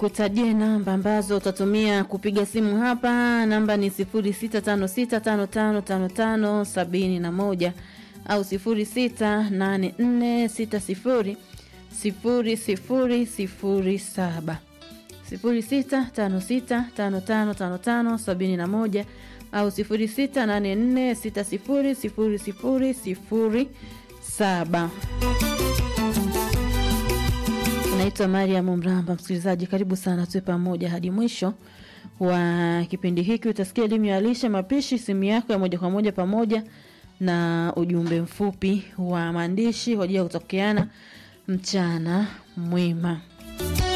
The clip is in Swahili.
nikutajie namba ambazo utatumia kupiga simu hapa. Namba ni 0656555571 au 0684600007 0656555571 au 0684600007. Naitwa Mariam Mramba. Msikilizaji, karibu sana, tuwe pamoja hadi mwisho wa kipindi hiki. Utasikia elimu ya lishe, mapishi, simu yako ya moja kwa moja, pamoja na ujumbe mfupi wa maandishi kwa ajili ya kutokeana mchana mwema.